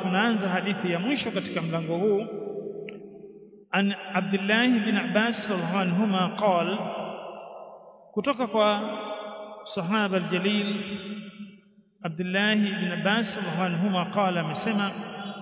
tunaanza hadithi ya mwisho katika mlango huu an Abdullah bin Abbas radhiallahu anhuma qal kutoka kwa sahaba aljalil Abdullah bin Abbas radhiallahu anhuma qala amesema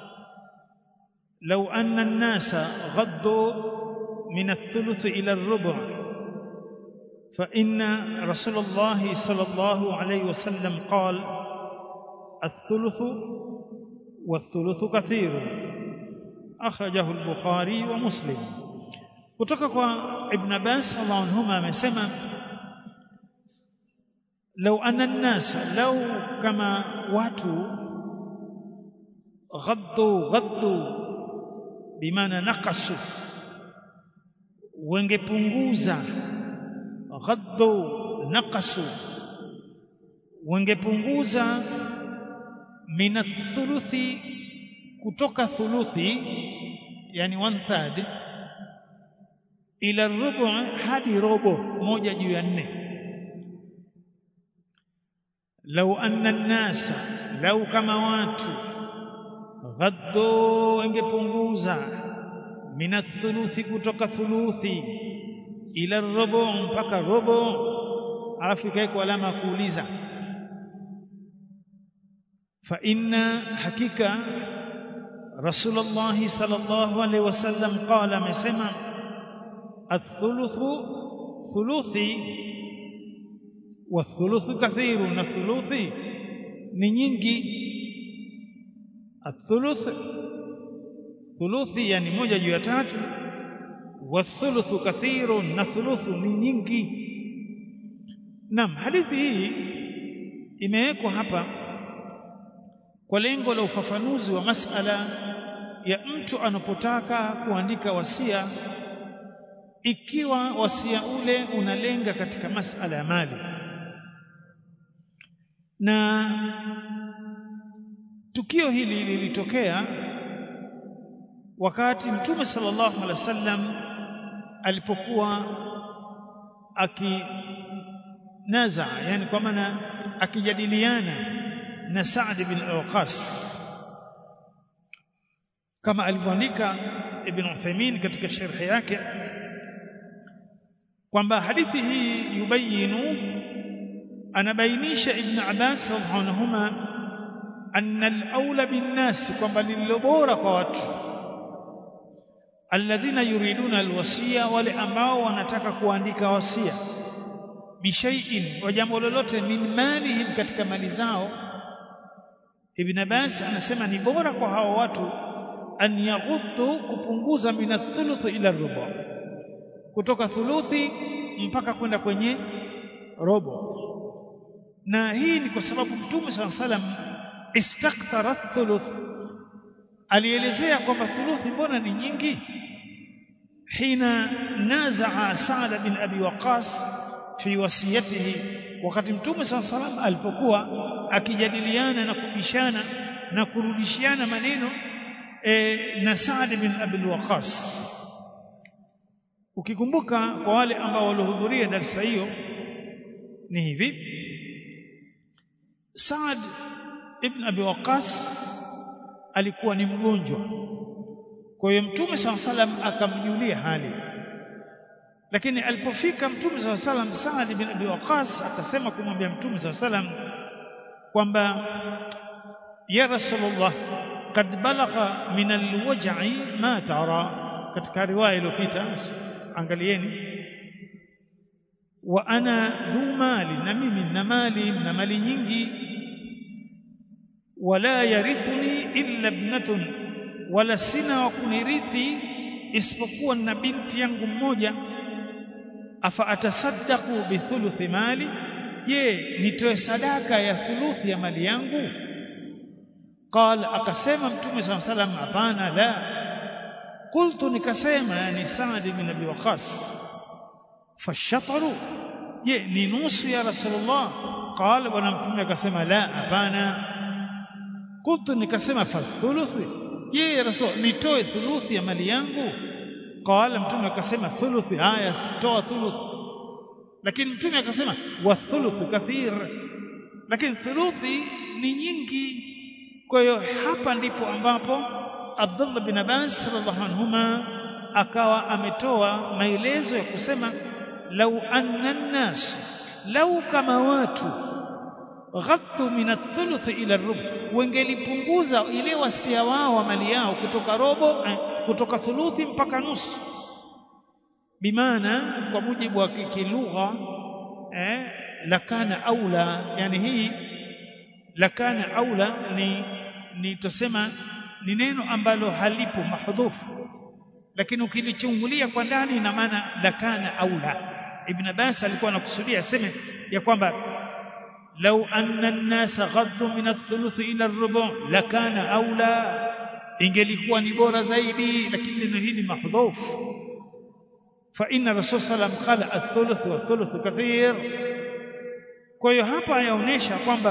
لو أن الناس غضوا من الثلث إلى الربع فإن رسول الله صلى الله عليه وسلم قال الثلث والثلث كثير أخرجه البخاري ومسلم kutoka kwa ibn Abbas radhiallahu anhuma amesema law anna an-nas law kama watu ghaddu ghaddu bimaana naqasu wengepunguza ghaddu naqasu wengepunguza min athuluthi kutoka thuluthi yani one third ila rubu hadi robo moja juu ya nne lau anna nnasa lau kama watu ghaddu wengepunguza min athuluthi kutoka thuluthi ila robo mpaka robo alafu ikaekwa alama ya kuuliza fa inna hakika rasulullah sallallahu alaihi wasallam qala amesema athuluthu thuluthi wa thuluthu kathiru na thuluthi ni nyingi athuluth thuluthi yani moja juu ya tatu wa thuluthu kathiru na thuluthu ni nyingi Naam, hadithi hii imewekwa hapa kwa lengo la ufafanuzi wa masala ya mtu anapotaka kuandika wasia ikiwa wasia ule unalenga katika masala ya mali na tukio hili lilitokea wakati mtume sallallahu alaihi wasallam alipokuwa aki naza yani kwa maana akijadiliana na Saad bin Waqas kama alivyoandika Ibn Uthaymeen katika sharhi yake kwamba hadithi hii yubayinu anabainisha Ibn Abbas radhiallahu anhuma anna al-aula bin-nas kwamba lililo bora kwa watu alladhina yuriduna alwasiya wale ambao wanataka kuandika wasia bishaiin wa jambo lolote min malihim katika mali zao Ibn Abbas anasema ni bora kwa hao watu an yaghuddu kupunguza min athuluth ila rubu kutoka thuluthi mpaka kwenda kwenye robo na hii ni kwa sababu Mtume SAW salam istakthara thuluth alielezea kwamba thuluthi mbona ni nyingi hina nazaa Sa'd bin Abi Waqas fi wasiyatihi wakati mtume saa salam alipokuwa akijadiliana na kubishana na kurudishiana maneno e, na Saad bin Abi Waqas ukikumbuka kwa wale ambao walihudhuria darasa hiyo ni hivi Saad ibn Abi Waqas alikuwa ni mgonjwa kwa hiyo mtume saa salam akamjulia hali lakini alipofika mtume saa salam Saad bin Abi Waqas akasema kumwambia mtume saa salam kwamba ya Rasulullah kad balagha min alwaj'i ma tara katika riwaya iliyopita angalieni wa ana dhu mali na mimi na mali na mali nyingi wala yarithuni illa ibnatun wala sina wa kunirithi isipokuwa na binti yangu mmoja afa atasaddaqu bi thuluthi mali je nitoe sadaka ya thuluthi ya mali yangu qala akasema mtume saa salam hapana la qultu nikasema yani Saad bin Abi Waqas fashatru je ni nusu ya rasulullah qala bwana mtume akasema la hapana qultu nikasema fa thuluthi je ya rasul nitoe thuluthi ya mali yangu qala mtume akasema thuluthi haya toa thuluthi lakini mtume akasema wa thuluthu kathir lakini thuluthi ni nyingi kwa hiyo hapa ndipo ambapo Abdullah bin Abbas radhiallahu anhuma akawa ametoa maelezo ya kusema lau anna nnas lau kama watu ghaddu min athuluth ila rub wangelipunguza ile wasia wao wa mali yao kutoka robo eh, kutoka thuluthi mpaka nusu bimaana kwa mujibu wa kilugha eh, lakana aula yani hii lakana aula ni ni tusema ni neno ambalo halipo mahdhufu lakini ukilichungulia kwa ndani ina maana lakana aula ibn Abbas alikuwa anakusudia aseme ya kwamba lau anna an-nasa ghaddu min ath-thuluth ila ar-rubu' lakana aula ingelikuwa ni bora zaidi lakini neno hili mahdhufu fa inna rasul sallam qala ath-thuluth wa ath-thuluth kathir kwa hiyo hapa yaonesha kwamba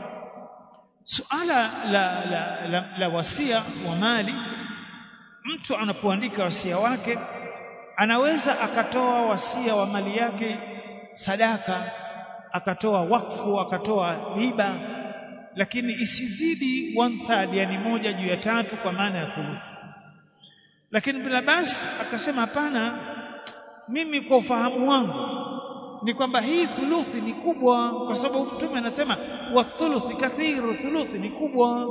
suala la, la, la, la wasia wa mali mtu anapoandika wasia wake anaweza akatoa wasia wa mali yake sadaka akatoa wakfu akatoa riba lakini isizidi one third yani moja juu ya tatu kwa maana ya thuluthi lakini Ibn Abbas akasema hapana mimi kwa ufahamu wangu ni kwamba hii thuluthi ni kubwa kwa sababu mtume anasema wa thuluthi kathiru thuluthi ni kubwa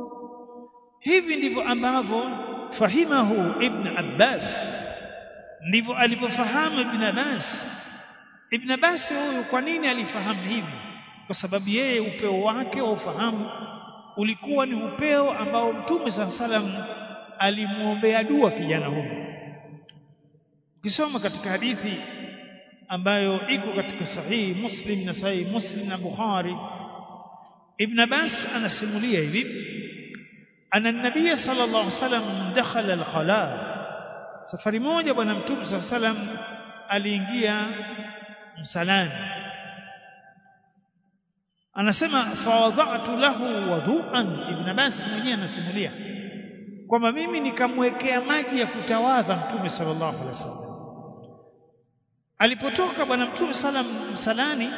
hivi ndivyo ambavyo fahimahu ibn Abbas ndivyo alivyofahamu ibn Abbas ibn Abbas huyu kwa nini alifahamu hivi kwa sababu yeye upeo wake wa ufahamu ulikuwa ni upeo ambao mtume saa salam alimwombea dua kijana huyu ukisoma katika hadithi ambayo iko katika sahihi Muslim na sahihi Muslim na Bukhari Ibn Abbas anasimulia hivi ana nabii sallallahu alaihi wasallam dakhala al-khala safari moja bwana mtume sallallahu alaihi wasallam aliingia msalani anasema fawadhatu lahu wudu'an Ibn Abbas mwenyewe anasimulia kwamba mimi nikamwekea maji ya kutawadha mtume sallallahu alaihi wasallam alipotoka bwana mtume salam msalani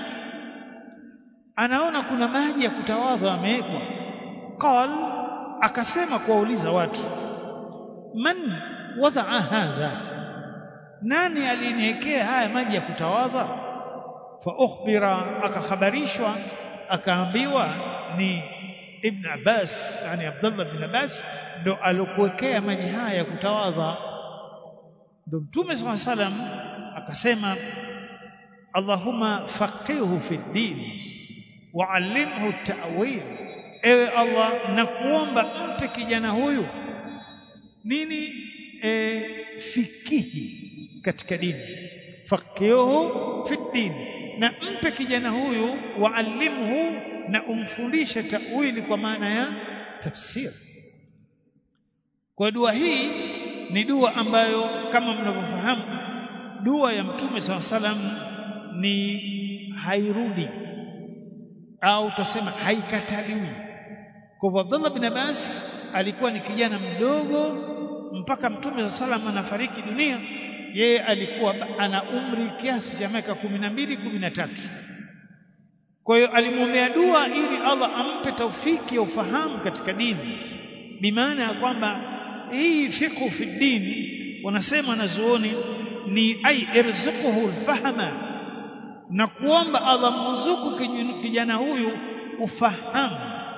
anaona kuna maji ya kutawadha yamewekwa qal akasema kuwauliza watu man wadaa hadha nani aliniwekea haya maji ya kutawadha fa ukhbira akakhabarishwa akaambiwa ni ibn Abbas yani Abdullah bin Abbas ndo alokuwekea maji haya ya kutawadha ndo mtume swalla salam akasema Allahumma faqihhu fi din wa'allimhu ta'wil ewe Allah nakuomba mpe kijana huyu nini e, fikihi katika dini faqihhu fi din na mpe kijana huyu wa'allimhu na umfundishe ta'wili kwa maana ya tafsiri kwa dua hii ni dua ambayo kama mnavyofahamu dua ya mtume saa salam ni hairudi au tusema haikataliwi kwa hivyo Abdullah bin Abbas alikuwa ni kijana mdogo mpaka mtume saa salam anafariki dunia yeye alikuwa ana umri kiasi cha miaka kumi na mbili kumi na tatu kwa hiyo alimwombea dua ili Allah ampe taufiki ya ufahamu katika dini bimaana ya kwamba hii fiqhu fi dini wanasema wanazuoni ni ai irzuquhu alfahma na kuomba Allah mruzuku kijana huyu ufahamu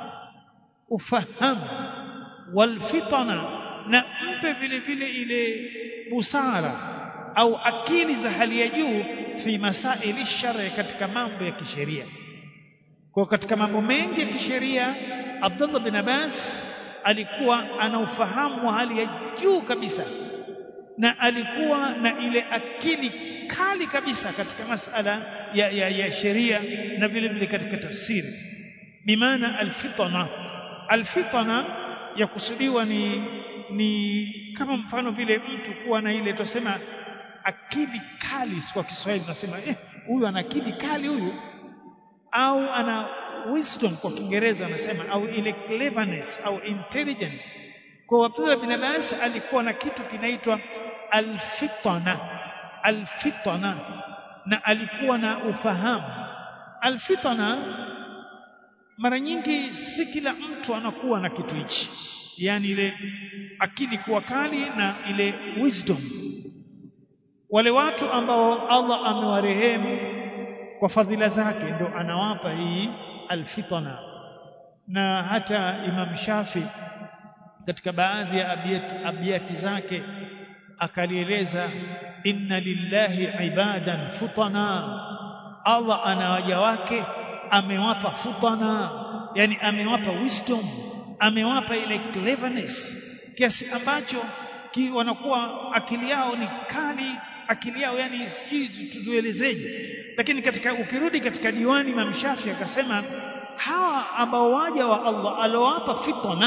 ufahamu walfitana na mpe vile vile ile busara au akili za hali ya juu fi masaili shari katika mambo ya kisheria kwa katika mambo mengi ya kisheria Abdullah bin Abbas alikuwa ana ufahamu wa hali ya juu kabisa na alikuwa na ile akili kali kabisa katika masala ya, ya, ya sheria na vile vile katika tafsiri bimaana alfitana alfitana ya kusudiwa ni ni kama mfano vile mtu kuwa na ile tusema akili kali kwa Kiswahili tunasema eh huyu ana akili kali huyu au ana wisdom kwa Kiingereza anasema au ile cleverness au intelligence kwa Abdullah bin Abbas alikuwa na kitu kinaitwa alfitana alfitana na alikuwa na ufahamu alfitana mara nyingi si kila mtu anakuwa na kitu hichi yani ile akili kuwa kali na ile wisdom wale watu ambao Allah amewarehemu kwa fadhila zake ndo anawapa hii alfitana na hata Imam Shafi katika baadhi ya abiyati, abiyati zake akalieleza inna lillahi ibadan futana Allah ana waja wake amewapa futana yani amewapa wisdom amewapa ile cleverness kiasi ambacho ki wanakuwa akili yao ni kali akili yao yani sijui tutuelezeje lakini katika ukirudi katika diwani Imam Shafi akasema hawa ambao waja wa Allah alowapa fitna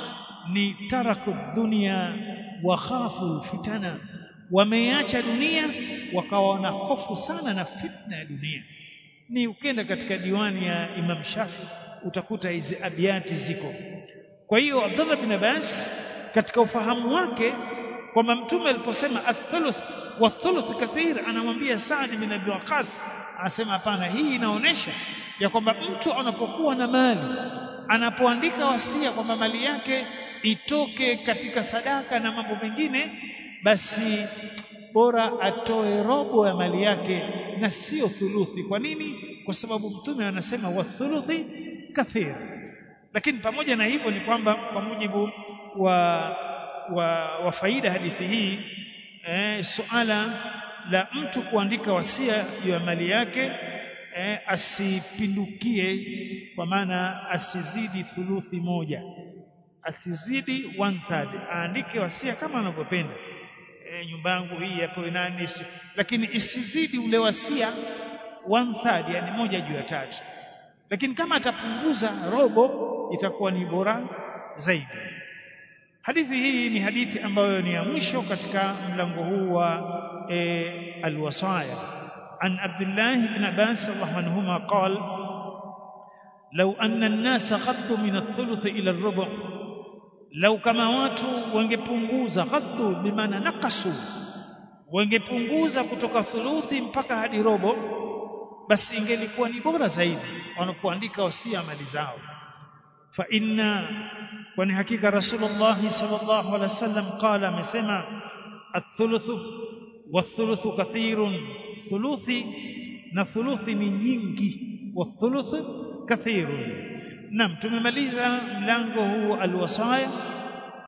ni taraku dunia wa khafu fitana wameacha dunia wakawa na hofu sana na fitna ya dunia ni ukenda katika diwani ya Imam Shafi utakuta hizi abiati ziko kwa hiyo Abdullah bin Abbas katika ufahamu wake kwamba mtume aliposema athuluth wa thuluth kathir anamwambia Saad bin Abi Waqqas anasema hapana hii inaonesha ya kwamba mtu anapokuwa na mali anapoandika wasia kwamba mali yake itoke katika sadaka na mambo mengine basi bora atoe robo ya mali yake na sio thuluthi kwa nini kwa sababu mtume anasema wa thuluthi kathir lakini pamoja na hivyo ni kwamba kwa mujibu wa wa, wa faida hadithi hii eh, suala la mtu kuandika wasia juu ya mali yake eh, asipindukie kwa maana asizidi thuluthi moja asizidi one third aandike wasia kama anavyopenda e, nyumba yangu hii yapewe nani lakini isizidi ule wasia one third yani moja juu ya tatu lakini kama atapunguza robo itakuwa ni bora zaidi hadithi hii ni hadithi ambayo ni ya mwisho katika mlango huu wa e, alwasaya an abdullah ibn abbas radhiallahu anhuma qala law anna an-nasa qaddu min ath-thuluth ila ar-rubu' lau kama watu wangepunguza ghaddu bimaana nakasu wangepunguza kutoka thuluthi mpaka hadi robo basi ingelikuwa ni bora zaidi wanapoandika wasia mali zao fa inna kwani hakika rasulullah sallallahu alaihi wasallam qala amesema athuluthu wathuluthu kathirun thuluthi na thuluthi ni nyingi wathuluthu kathirun Naam tumemaliza mlango huu alwasaya